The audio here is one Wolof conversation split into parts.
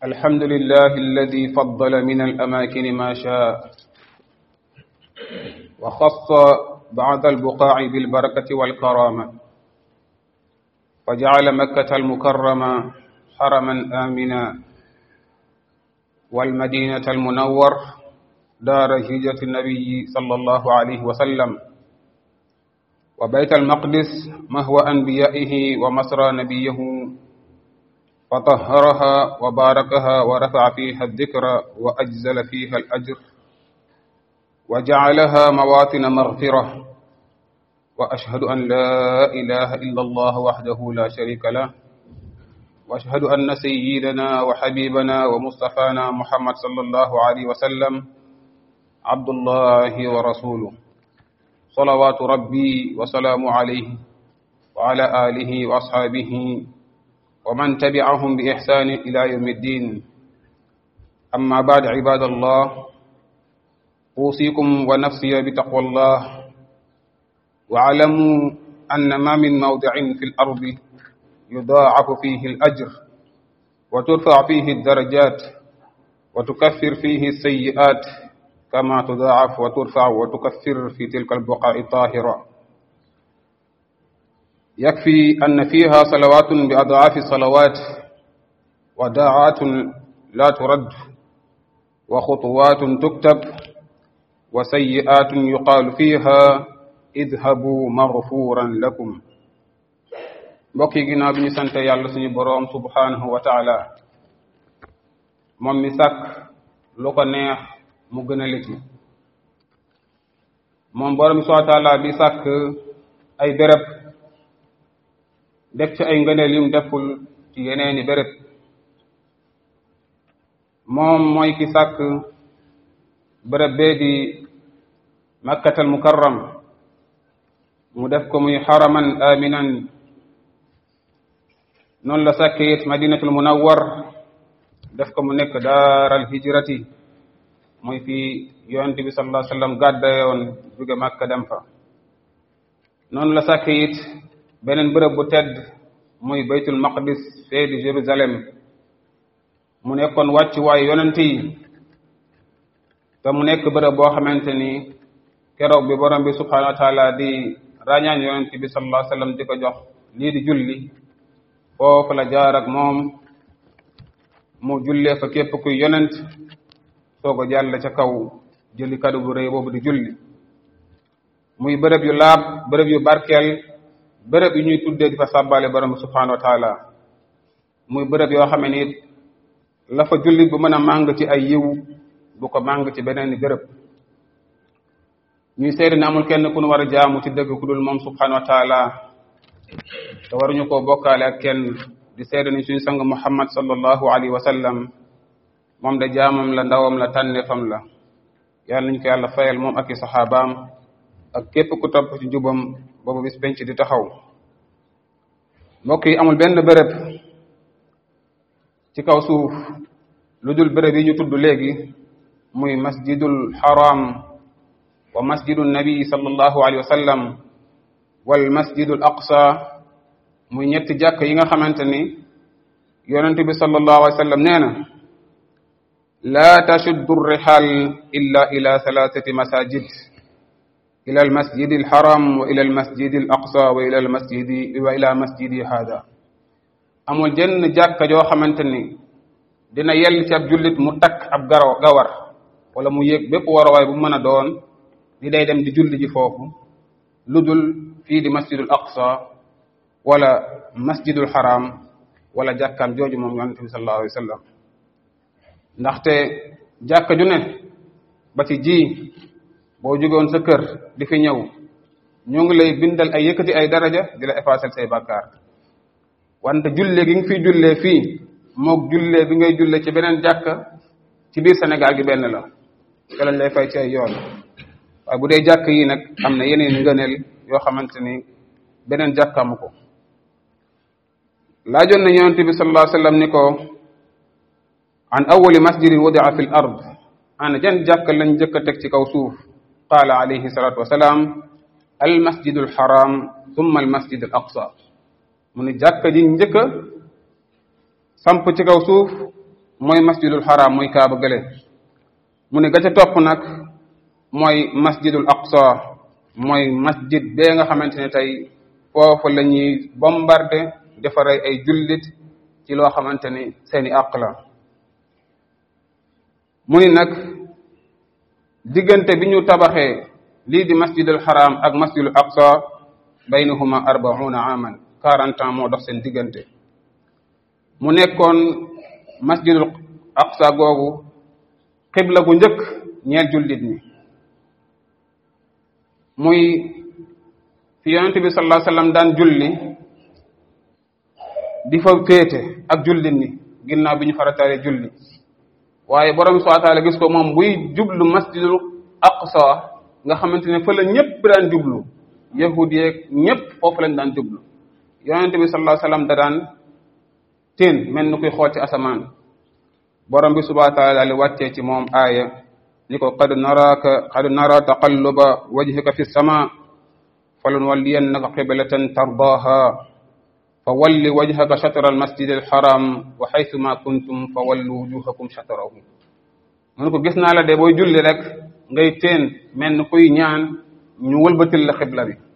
الحمد لله الذي فضل من الأماكن ما شاء وخص بعض البقاع بالبركة والكرامة وجعل مكة المكرمة حرما آمنا والمدينة المنور دار هجرة النبي صلى الله عليه وسلم وبيت المقدس مهو أنبيائه ومسرى نبيه فطهرها وباركها ورفع فيها الذكر وأجزل فيها الأجر وجعلها مواطن مغفرة وأشهد أن لا إله إلا الله وحده لا شريك له وأشهد أن سيدنا وحبيبنا ومصطفانا محمد صلى الله عليه وسلم عبد الله ورسوله صلوات ربي وسلام عليه وعلى آله وأصحابه ومن تبعهم بإحسان إلى يوم الدين أما بعد عباد الله أوصيكم ونفسي بتقوى الله واعلموا أن ما من موضع في الأرض يضاعف فيه الأجر وترفع فيه الدرجات وتكفر فيه السيئات كما تضاعف وترفع وتكفر في تلك البقاع الطاهرة يكفي أن فيها صلوات بأضعاف الصلوات وداعات لا ترد وخطوات تكتب وسيئات يقال فيها اذهبوا مغفورا lakum mbokk yi ginnaaw bi ñu sante yàlla suñu boroom subhanahu wa taala moom mi sàkk lu ko neex mu gën a liti moom boroom subhanahu wa taala bi sàkk ay béréb def ci ay ngëneel yum deful ci yeneeni béréb moom mooy ki sàkk béréb bee di makkatal mukarram mu def ko muy xaraman aminan noonu la sàkke it madinatul munawwar def ko mu nekk daaral hijrati muy fi yonent bi sallallahu alayhi wasallam gàddayoon jóge Makka dem fa noonu la sàkke it beneen bërëb bu tedd muy baytul maqdis fee di Jérusalem mu nekkoon wàcc waayu yonent yi te mu nekk bërëb boo xamante ni keroog bi borom bi subhanahu wa taala di ràññaan yonent bi sallallahu alayhi wasallam di ko jox lii di julli foofu la jaar ak moom mu jullee fa képp kuy yonent soog a jàll ca kaw jëli kadu bu rëy boobu di julli muy bërëb yu laab bërëb yu barkeel bërëb yu ñuy tuddee di fa sàbbaale borom bi subhanahu wa taala muy bërëb yoo xam ne it la fa julli bu mën a màng ci ay yiw du ko màng ci beneen bërëb ñuy seede ne amul kenn ku nu war a jaamu ci dëgg ku dul moom subhanahu wa taala te waruñu koo bokkaale ak kenn di seede ni suñu sang muhammad sallallahu alayhi wa sallam moom de jaamam la ndawam la tànneefam la yàlla nañu ko yàlla fayal moom ak i saxaabaam ak képp ku topp ci jubam boobu bis penc di taxaw mbokk yi amul benn béréb ci kaw suuf lu dul béréb yi ñu tudd léegi muy masjidul haram wa masjidu nabi sallallahu alayhi wa sallam wal masjidul aqsa muy ñetti jàkk yi nga xamante ni yonent bi sallallahu alayhi wa sallam nee na laa tashuddu rihal illa ila thalathati masajid ila al masjidi al haram wa ila al masjidi al aqsa wa ila al masjidi wa ila masjidi hada amul jenn jàkka joo xamante ni dina yell ci ab jullit mu takk ab garaw gawar wala mu yéeg bépp warawaay bu mën a doon di day dem di julli ji foofu lu dul fii di masjidul aqsa wala masjidul haram wala jàkkaam jooju moom yonente bi sallallahu alayhi wa sallam ndaxte jàkka ju ne ba ci ji boo jógoon sa kër di fi ñëw ñoo ngi lay bindal ay yëkkati ay daraja di la effacer say bàkkaar wante jullee gi nga fiy jullee fii moog jullee bi ngay jullee ci beneen jàkka ci biir Sénégal gi benn la te lañ lay fay ci ay yoon waaye bu dee jàkk yi nag am na yeneen ngëneel yoo xamante ni beneen jàkkaamu ko laajoon na yonente bi sallallahu alayhi wasallam ni ko an awali masjidin wudia fi l ard ana jan jàkk lañ jëkk a teg ci kaw suuf qaala alayhi salatu wasalaam al masjidu al haram thumma al masjid al aqsa mu ne jàkka ji njëkk a samp ci kaw suuf mooy masjidul haram muy kaaba gële mu ne ga ca topp nag mooy masjidul aqsa mooy masjid bee nga xamante ne tey foofu la ñuy bombardé dafa rey ay jullit ci loo xamante ni seeni àq la mu ni nag diggante bi ñu tabaxee lii di masjidul haram ak masjidul aqsa baynahuma arbauna aman quarante ans moo dox seen diggante mu nekkoon masjidul aqsa googu xibla gu njëkk ñeel jullit ñi muy fi yonente bi sallallahu alayhi wasallam daan julli di fa féete ak jullit ñi ginnaaw bi ñu farataale julli waaye borom subhanahu wa ta'ala gis ko moom buy jublu masjidul aqsa nga xamante ne fa la ñëpp daan jublu yahud yeeg ñëpp foofu lañ daan jublu yonente bi sallallahu alayhi wasallam da daan teen mel ni kuy xool ci asamaan borom bi subhanahu wa ta'ala li wàccee ci moom aaya ni ko qad naraka qad nara taqalluba wajhika fi sama falanwalliyannaka qiblatan tardaha fa walli wajhaka shatra almasjid alharam wa haythu ma kuntum fa wallu wujuhakum shatrahu mun ko gis naa la de booy julli rek ngay teen mel ni kuy ñaan ñu wëlbatil la xibla bi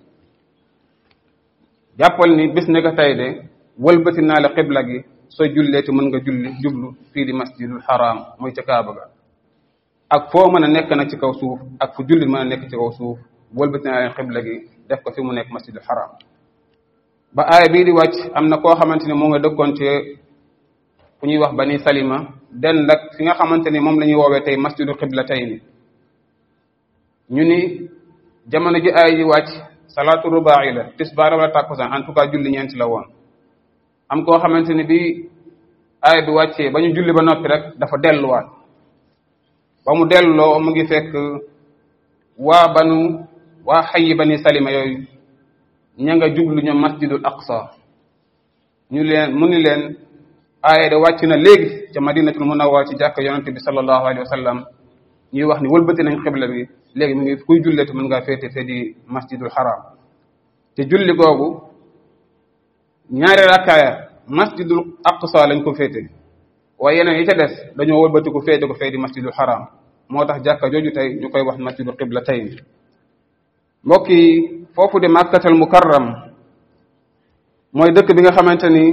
jàppal ni bis ne ko tey de wëlbati naa la xibla gi sooy jullee te mën nga julli jublu fii di masjidul haram muy ca kaaba ga ak foo mën a nekk nag ci kaw suuf ak fu jullit mën a nekk ci kaw suuf wëlbati naa leen xibla gi def ko fi mu nekk masjidul haram ba aaya bii di wàcc am na koo xamante ne moo nga dëkkoon ci fu ñuy wax bani salima den nag fi nga xamante ni moom la ñuy woowee tey masjidu xibla tey ni ñu ni jamono ji aaya ji wàcc salaatu rubaa'i la tisbaar wala tàkkusaan en tout cas julli ñeenti la woon am koo xamante ni bi aaya bi wàccee ba ñu julli ba noppi rek dafa delluwaat ba mu delloo mu ngi fekk waa banu waa xayi bani salima yooyu ña nga jublu ñoom masjidul aqsa ñu leen mu ni leen aaya de wàcc na léegi ca madinatul munawwar ci jàkk yonente bi sallallahu alayhi wa sallam ñuy wax ni wëlbati nañ xibla bi léegi mu ngi kuy julleete mën ngaa féete fee di masjidul haram te julli googu ñaari rakkaaya masjidul aqsa lañ ko féete waaye yeneen yi ca des dañoo wëlbati ko féete ko fee di masjidul haram moo tax jàkka jooju tey ñu koy wax masjidul qibla tey mbokk yi foofu di màkkatal mukarram mooy dëkk bi nga xamante ni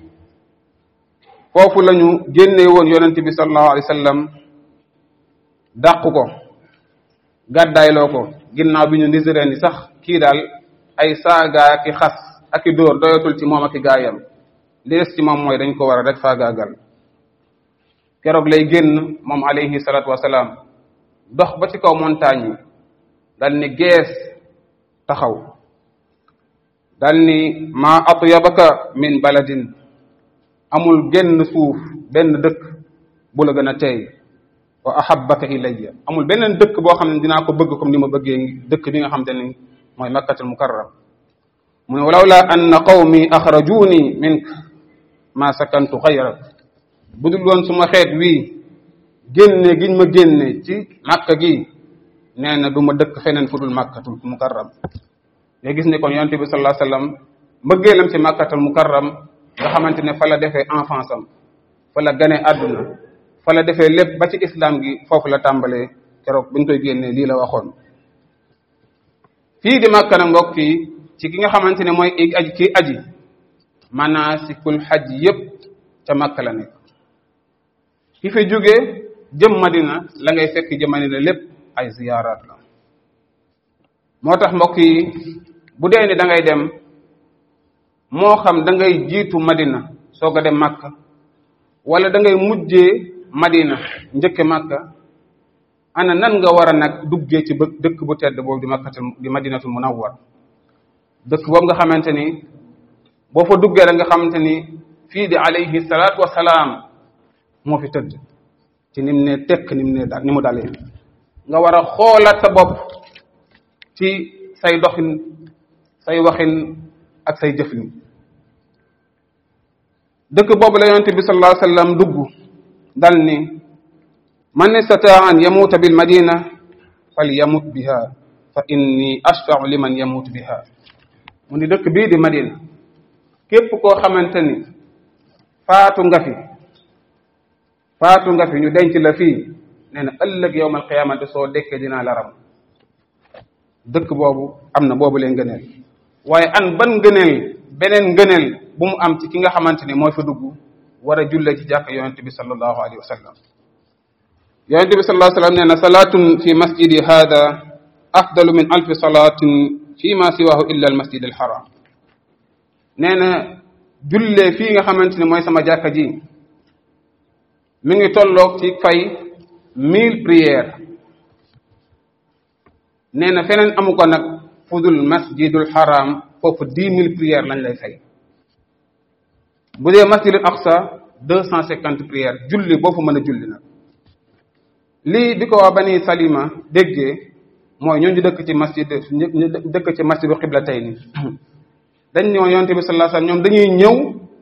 foofu la ñu génne woon yonent bi sallallahu alayhi wa sallam dàq ko gàddaayloo ko ginnaaw bi ñu niséré ni sax kii daal ay saagaa ki xas ak i dóor doyatul ci moom ak i gaayam li des ci moom mooy dañ ko war a rek faagaagal keroog lay génn moom alayhi salatu wasalaam dox ba ci kaw montagne yi dal ni gees taxaw dal ni ma atyabaka min baladin amul genn suuf benn dëkk bu la gën a teey wa ahabbaka ilayya amul beneen dëkk boo xam ne dinaa ko bëgg comme ni ma bëggee dëkk bi nga xam te ni mooy makkatul mukarram mu ne walawla anna qawmi axrajuni mink ma sakantu xayrak bu dul woon suma xeet wii génne giñ ma génne ci màkka gi nee na du ma dëkk feneen fu dul màkkatul mukarram nga gis ne kon yonente bi sallallahu alayhi wasallam mbëggeelam ci màkkatul mukarram nga xamante ne fa la defee enfance am fa la gane àdduna fa la defee lépp ba ci islam gi foofu la tàmbalee keroog buñ koy génnee lii la waxoon fii di màkka na mbokk yi ci ki nga xamante ne mooy aji kii aji manasikul xaj yépp ca màkka la nekk ki fi jógee jëm madina la ngay fekk jëm madina lépp ay ziyaaraat la moo tax mbokk yi bu dee ni da ngay dem moo xam da ngay jiitu madina soog a dem màkka wala da ngay mujjee madina njëkke màkka ana nan nga war a nag duggee ci bë dëkk bu tedd boobu di makkatul di madinatul munawwar dëkk boobu nga xamante ni boo fa duggee la nga xamante ni fii di alayhi salaatu wasalaam moo fi tëdd ci nim ne tekk nim ne daal ni mu dalee nga war a xoolaat sa bopp ci say doxin say waxin ak say jëfin dëkk boobu la yonente bi sallallahu alayhi wasallam dugg dal ni man istataa an yamuuta bil madina fal yamut biha fa inni ashfa'u liman yamut biha mu ni dëkk bii di madina képp koo xamante ni faatu nga fi faatu nga fi ñu denc la fii nee na ëllëg yowmal qiyaamati soo dekkee dinaa la ram dëkk boobu am na boobu leen ngëneel waaye an ban ngëneel beneen ngëneel bu mu am ci ki nga xamante ni mooy fa dugg war a julle ci jàkk yonente bi sallallahu alayhi wa sallam yonente bi sallallahu alayhi wa sallam nee na salaatun fi masjidi hada afdalu min alfi salaatin fi ma siwahu illa al masjid al haram nee na jullee fii nga xamante ni mooy sama jàkka ji mi ngi tolloog ci fay mille prières nee na feneen amu ko nag fudul masjidul haram foofu dix mille prières lañ lay fay bu dee masjidul aqsa deux cent cinquante prières julli boo fa mën a julli nag lii bi ko waa bani salima déggee mooy ñooñu dëkk ci masjid ñu dëkk ci masjidu qiblatayni dañ ñoo yonte bi sallallahu alayhi wasallam ñoom dañuy ñëw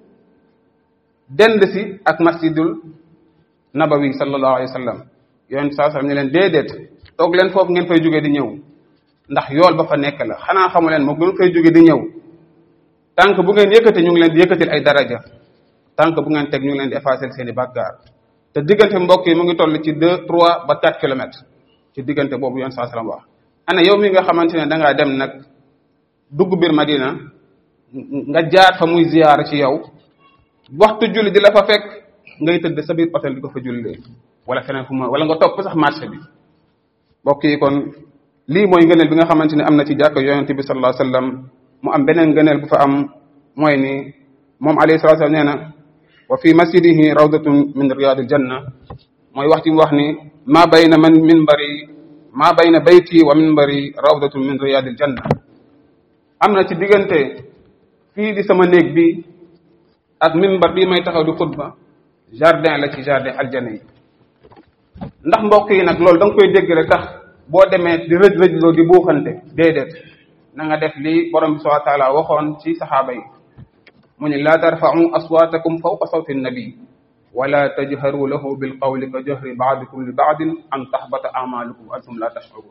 dend si ak masjidul nabawi sallallahu alayhi wasallam yonte sallallahu alayhi wasallam ne leen déedéet toog leen foofu ngeen fay jóge di ñëw ndax yool ba fa nekk la xanaa xamu leen moom ngeen fay jóge di ñëw tànk bu ngeen yëkkati ñu ngi leen di yëkkatil ay daraja tànk bu ngeen teg ñu ngi leen di effacer seen i bàkkaar te diggante mbokk yi mu ngi toll ci deux trois ba quatre kilomètres ci diggante boobu yoon saa salaam wax ana yow mi nga xamante ne da ngaa dem nag dugg biir Madina nga jaar fa muy ziyaara ci yow waxtu julli di la fa fekk ngay tëdd sa biir hôtel di ko fa jullee wala feneen fu ma wala nga topp sax marché bi mbokk yi kon lii mooy ngëneel bi nga xamante ne am na ci jàkka yonente bi sallallahu alayhi wasallam mu am beneen ngëneel bu fa am mooy ni moom alayhi salatu wasallam nee na wa fi masjidihi rawdatun min riyadil janna mooy wax ci mu wax ni ma bayna man minbari ma bayna bayti wa minbari rawdatun min riyadil janna am na ci diggante fii di sama néeg bi ak minbar bii may taxaw di xutba jardin la ci jardin aljana yi ndax mbokk yi nag loolu da nga koy dégg rek tax boo demee di rëj rëjloo di buuxante déedéet na nga def lii borom bi subhanahu wa taala waxoon ci saxaaba yi mu ne laa tarfa'u aswaatakum fawqa sawti nabi wala tajharu lahu bil qawli ka jahri ba'dikum li ba'din an tahbata a'malukum wa antum la tash'urun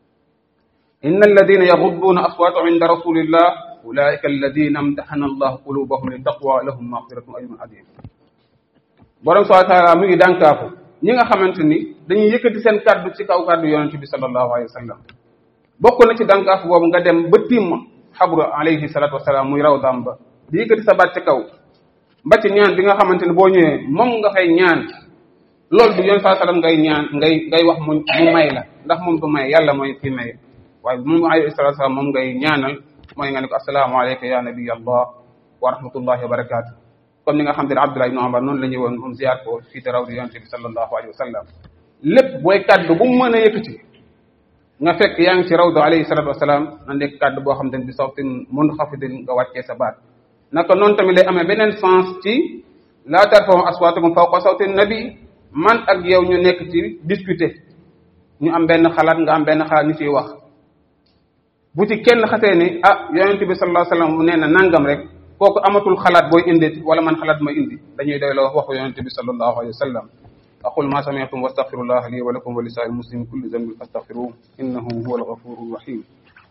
inna alladina yaghudduuna aswaatahum inda rasulillah ulaika alladina amtahana allahu qulubahum li taqwa lahum maghfiratun ajrun adim borom subhanahu wa taala mu ngi dànkaafu ñi nga xamante ni dañuy yëkkati seen kaddu ci kaw kaddu yonente bi sallallahu alayhi wa sallam bokk na ci dànkaafu boobu nga dem ba timm xabru alayhi salatu wasalaam muy raw dam ba di yëkkati sa baat ci kaw ba ci ñaan bi nga xamante ni boo ñëwee moom nga fay ñaan loolu du yoon saa sallam ngay ñaan ngay ngay wax mu mu may la ndax moom du may yàlla mooy ki may waaye moom alayhi salatu wasalaam moom ngay ñaanal mooy nga ne ko assalaamu alayka ya nabiy allah wa rahmatullahi wa barakatuh comme ni nga xam te ne Abdullah ibn Umar noonu la ñëwoon moom ziyaar ko fii te raw di yonente bi sallallahu alayhi wa sallam lépp booy kaddu bu mu mën a yëkkati nga fekk yaa ngi ci rawdu alayhi salatu wasalaam na nekk kaddu boo xam te ne bi sawtin munxafidin nga wàccee sa baat naka noonu tamit lay amee beneen sens ci laa tarfa'u aswaatakum fawqa sawti nabi man ak yow ñu nekk ci discuter ñu am benn xalaat nga am benn xalaat ñu ciy wax bu ci kenn xasee ni ah yonente bi sallallahu alayhi wasallam mu nee na nangam rek kooku amatul xalaat booy indi wala man xalaat ma indi dañuy doy la wax waxu yonente bi sallallahu alayhi wasallam aqul ma sami'tum wastaghfirullah li wa lakum wa li sa'il muslimin kulli dhanbin fastaghfiruhu innahu huwal ghafurur rahim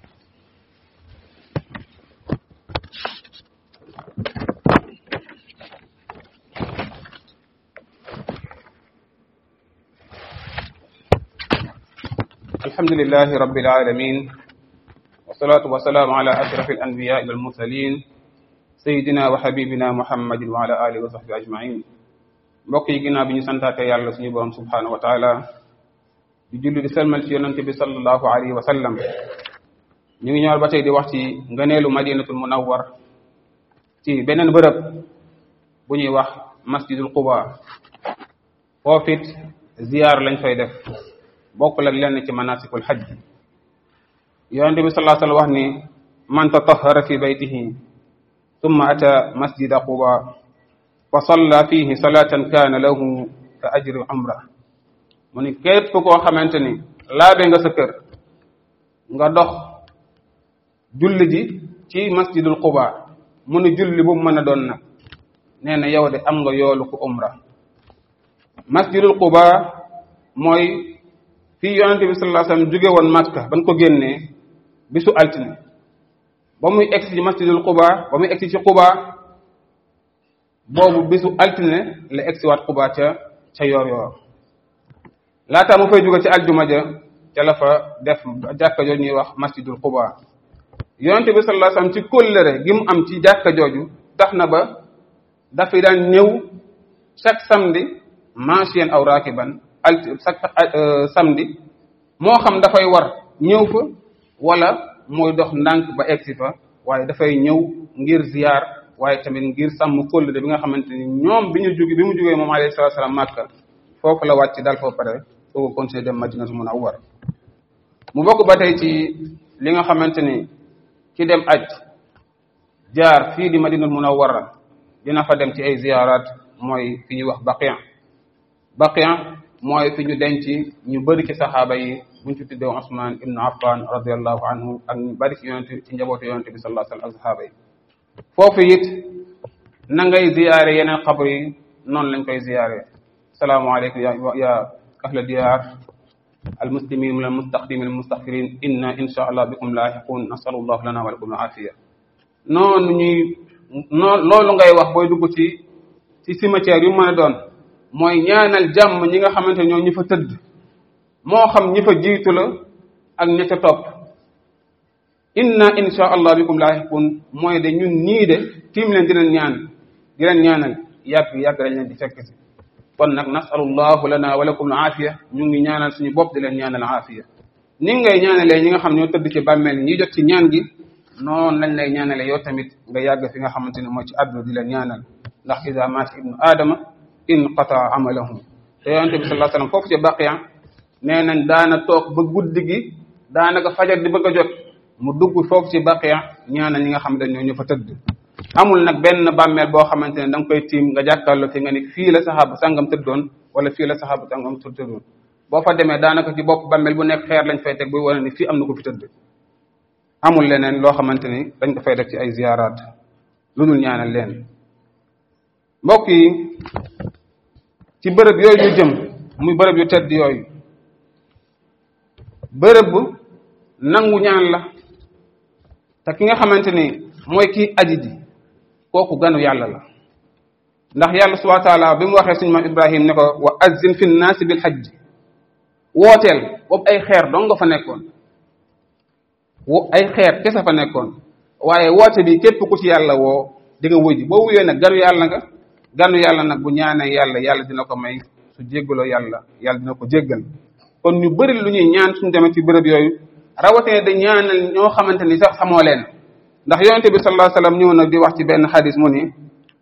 الحمد لله رب العالمين والصلاة والسلام على أشرف الأنبياء والمرسلين سيدنا وحبيبنا محمد وعلى آله وصحبه أجمعين mbokk yi ginnaaw bi ñu santaate yàlla suñu borom subhanahu wa taala di julli di selmal ci yonente bi sallallahu alayhi wa sallam ñu ngi ñëwal ba tey di wax ci ngëneelu madinatul munawwar ci beneen bërëb bu ñuy wax masjidul quba foofit ziyaar lañ fay def bokkul ak lenn ci manasikul hajj yonente bi sallallahu alayhi wa sallam wax ni man tatahhara fi baytihi thumma ata masjida quba fa salla fihi salatan kaana lahu ka ajri umra mu ni képp koo xamante ni laabe nga sa kër nga dox julli ji ci masjidul quba mu ni julli bu mu mën a doon nag nee na yow de am nga yoolu ku umra masjidul quba mooy fii yonente bi sallallahu alayhi wasallam jóge woon Makka ban ko génnee bisu altine ba muy egsi ci masjidul quba ba muy egsi ci quba boobu bisu altine la egsi waat quba ca ca yoor yoor laata mu fay jóge ci aljuma ja ca la fa def jàkka jooju ñuy wax masjidul quba yonente bi sallallahu alayhi wasallam ci kóllëre gi mu am ci jàkka jooju tax na ba dafay daan ñëw chaque samedi machiyan aw rakiban al chaque samedi moo xam dafay war ñëw fa wala mooy dox ndànk ba egsi fa waaye dafay ñëw ngir ziyaar waaye tamit ngir sàmm kóllëre bi nga xamante ni ñoom bi ñu jóge bi mu jógee moom alayhi salaatu salaam màkka foofu la wàcc dal foofu pare soo ko continuer dem madinatu munawwar mu bokk ba tey ci li nga xamante ni ki dem aj jaar fii di madinatu munawwara dina fa dem ci ay ziyaaraat mooy fi ñuy wax baqiya baqiya mooy fi ñu denc ñu bëri ci saxaaba yi buñ ci tuddee Usman ibnu Affan radiallahu anhu ak ñu bëri ci yonente ci njabootu yonente bi sallallahu alayhi wa sallam ak saxaaba yi foofu it na ngay ziyaare yeneen xabr yi noonu lañ koy ziyaare salaamaaleykum ya ya ahla diyaar almuslimin min almustaqdimin almustaghfirin inna insha allah bikum laahiqun nasalu llahu lana wa lakum alaafiya noonu ñuy noonu loolu ngay wax booy dugg ci ci cimetière yu mën a doon mooy ñaanal jàmm ñi nga xamante ñoo ñi fa tëdd moo xam ñi fa jiitu la ak ña ca topp inna insha allah bikum laahiqun mooy de ñun ñii de tiim leen di leen ñaan di leen ñaanal yàgg yàgg lañ leen di fekk si kon nag nasalullahu lana wa lakum aafiya ñu ngi ñaanal suñu bopp di leen ñaanal aafiya ni ngay ñaanalee ñi nga xam ñoo tëdd ci bàmmeel ñi jot ci ñaan gi noonu lañ lay ñaanale yow tamit nga yàgg fi nga xamante ne mooy ci àdduna di leen ñaanal ndax ida maata ibnu aadama inqata amalahu te yonente bi sallallahu alayhi wasallam foofu ci baqiya nee nañ daana toog ba guddi gi daanaka fajar di bëgg a jot mu dugg foofu ci baqiya ñaanal ñi nga xamante ne ñoo ñu fa tëdd amul nag benn bàmmeel boo xamante ne da nga koy tiim nga jàkkaarloo fi nga ni fii la saxaaba sangam tëddoon wala fii la saxaaba sangam tëddoon boo fa demee daanaka ci bopp bàmmeel bu nekk xeer lañ fay teg buy wane ni fii am na ko fi tëdd amul leneen loo xamante ni dañ ko fay def ci ay ziyaaraat lu dul ñaanal leen mbokk yi ci bërëb yooyu ñu jëm muy bërëb yu tedd yooyu bërëb nangu ñaan la te ki nga xamante ni mooy kii aji ji kooku ganu yàlla la ndax yàlla subhanahu wa taala bi mu waxee suñu maam ibrahim ne ko wa azzin fi nnaasi bil hajj wooteel boobu ay xeer dong nga fa nekkoon wo ay xeer kese fa nekkoon waaye woote bi képp ku ci yàlla woo di nga wuji boo wuyee nag ganu yàlla nga ganu yàlla nag bu ñaanee yàlla yàlla dina ko may su jéggaloo yàlla yàlla dina ko jéggal kon ñu bëri lu ñuy ñaan suñu demee ci bërëb yooyu rawatina da ñaanal ñoo xamante ni sax xamoo leen ndax yonente bi sallallahu alayhi wasallam ñëw na di wax ci benn xadis mu ni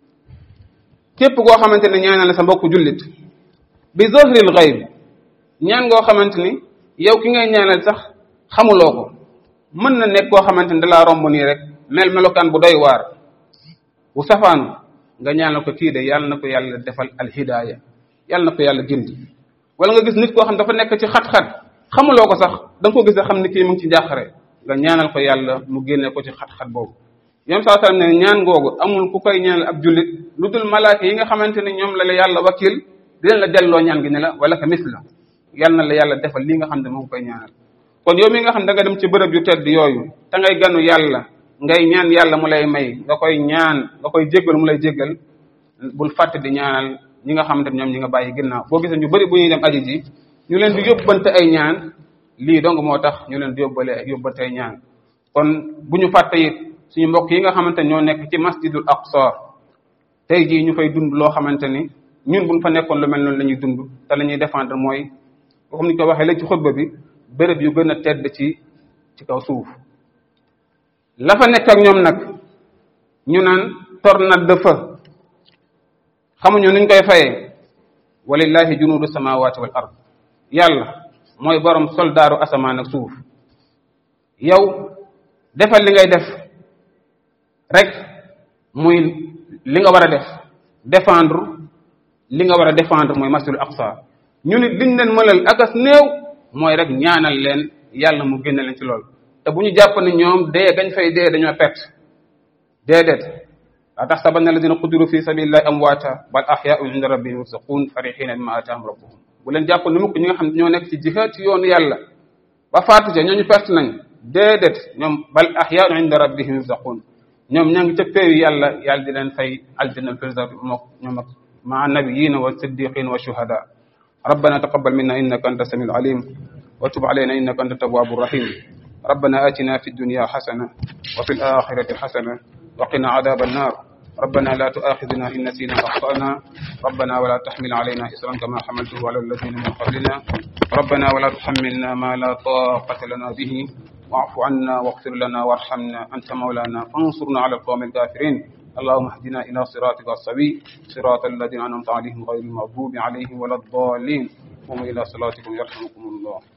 képp koo xamante ne ñaanal sa mbokku jullit bi zahril ghaib ñaan ngoo xamante ni yow ki ngay ñaanal sax xamuloo ko mën na nekk koo xamante ni dalaa romb nii rek mel melokaan bu doy waar bu safaanu nga ñaanal ko kii de yàlla na ko yàlla defal alhidaaya yàlla na ko yàlla gindi wala nga gis nit koo xam dafa nekk ci xat-xat xamuloo ko sax da nga ko gis a xam ni kii mu ngi ci njàqare nga ñaanal ko yàlla mu génne ko ci xat-xat boobu yom saa sallam ne ñaan googu amul ku koy ñaanal ab jullit lu dul malaaka yi nga xamante ne ñoom la la yàlla wakil di leen la delloo ñaan gi ne la wala ka mis la yal na la yàlla defal li nga xam ne moo koy ñaanal kon yow mi nga xam da nga dem ci bërëb yu tedd yooyu te ngay ganu yàlla ngay ñaan yàlla mu lay may nga koy ñaan nga koy jéggal mu lay jéggal bul fàtte di ñaanal ñi nga xamante ne ñoom ñi nga bàyyi ginnaaw boo gisee ñu bëri bu ñuy dem aji ji ñu leen di yóbbante ay ñaan lii donc moo tax ñu leen di yóbbale yóbbante ay ñaan kon bu ñu fàtte it suñu mbokk yi nga xamante ne ñoo nekk ci masjidul aqsa tey jii ñu fay dund loo xamante ni ñun buñ fa nekkoon lu mel noonu la ñuy dund te la ñuy défendre mooy comme ni ko waxee léegi ci xutba bi béréb yu gën a tedd ci ci kaw suuf la fa nekk ak ñoom nag ñu naan tornade de feu xamuñu nuñ koy fayee walillahi junudu samawati wal ard yàlla mooy borom soldaaru asamaan ak suuf yow defal li ngay def rek muy li nga war a def défendre li nga war a défendre mooy masjidul aqsa ñu nit liñ leen mënal akas néew mooy rek ñaanal leen yàlla mu génne leen ci loolu te bu ñu jàpp ne ñoom dee gañ fay dee dañoo perte déedéet laa taxsabanna alladina qutilu fi sabilillahi amwaata bal ahyaun inda rabbihim yurzaqun farihina bima ataahum rabbuhum bu leen jàpp ne mukk ñi nga xam ne ñoo nekk ci jihaad ci yoonu yàlla ba faatu ca ñooñu perte nañ déedéet ñoom bal ahyaun inda rabbihim yurzaqun ñoom ña ngi ca péeyu yàlla yàlla di leen fay aljanna firdaws mook ñoom ak مع النبيين والصديقين والشهداء ربنا تقبل منا إنك أنت السميع العليم وتب علينا إنك أنت التواب الرحيم ربنا آتنا في الدنيا حسنة وفي الآخرة حسنة وقنا عذاب النار ربنا لا تؤاخذنا إن نسينا أخطأنا ربنا ولا تحمل علينا إسرا كما حملته على الذين من قبلنا ربنا ولا تحملنا ما لا طاقة لنا به واعف عنا واغفر لنا وارحمنا أنت مولانا فانصرنا على القوم الكافرين اللهم اهدنا إلى صراطك السوي صراط الذين أنعمت عليهم غير المغضوب عليهم ولا الضالين قوموا إلى صلاتكم يرحمكم الله